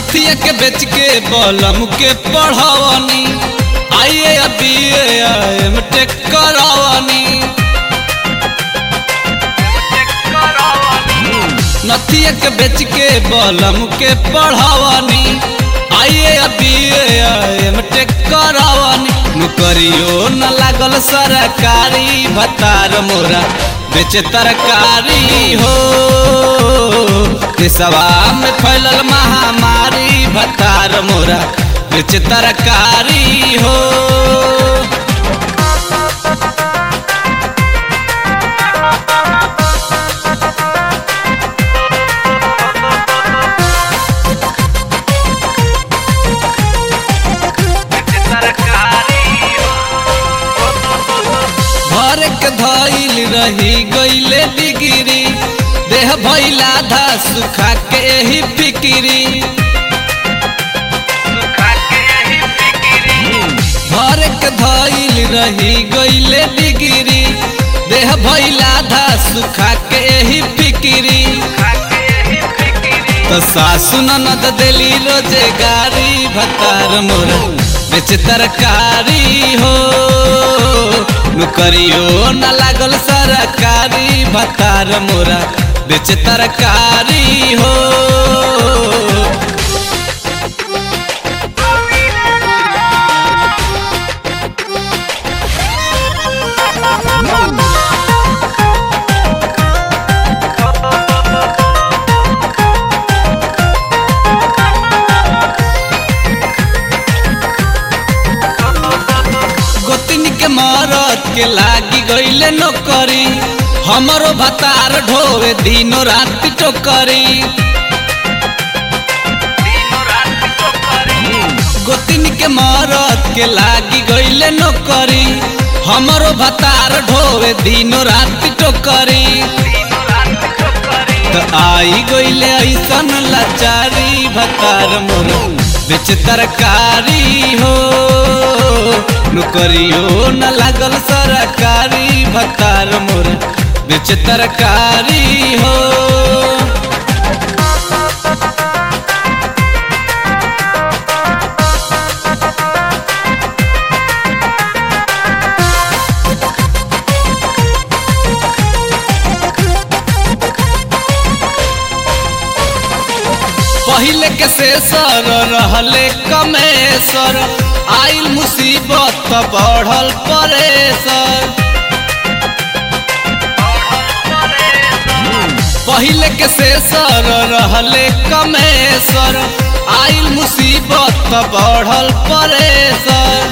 नथिया के बेच के बलम के पढ़ावनी आइए अभी एम टेक करावनी नथिया के बेच के बलम के पढ़ावनी आइए अभी एम टेक करावनी नौकरियो न लागल सरकारी भतार मोरा बेचे तरकारी हो देशवा में फैलल महामारी भतार मोरा बेचे तरकारी हो भर के धैल रही गईले डिगिरी देह भैला धा सुखा के ही फिकिरी भर के धैल रही गईले डिगिरी देह भैला धा सुखा के ही फिकिरी तो सासु ननद दिली रोजगारी भतार मोरा बेच तरकारी हो नौकरियो न लागल सरकारी भतार मोरा बेच तरकारी हो गोतिन के मरद के लागी गईले नौकरी हमरो भतार ढोवे दिनो रात टोकरी गोतिन के मरद के लागी गईले नौकरी हमरो भतार ढोवे दिनो रात टोकरी तो आई गईले ऐसन लाचारी भतार मोर बेच तरकारी हो नौकरियो न लागल सरकारी भतार मोर बेच तरकारी हो पहले के शेषर रहले कमेसर आइल मुसीबत त बढ़ल परेसर पहले के शेषर रहले कमेसर आइल मुसीबत त बढ़ल परेसर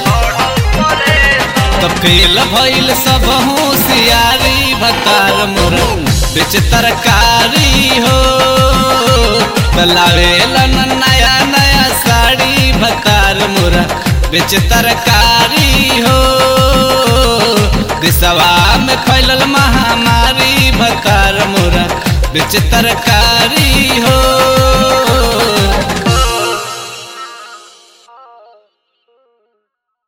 त फेल भइल सब होशियारी भतार मोर बेच तरकारी हो लावेला नया नया साड़ी भतार मोरा बेच तरकारी हो देशवा में फैलल महामारी भतार मोरा बेच तरकारी हो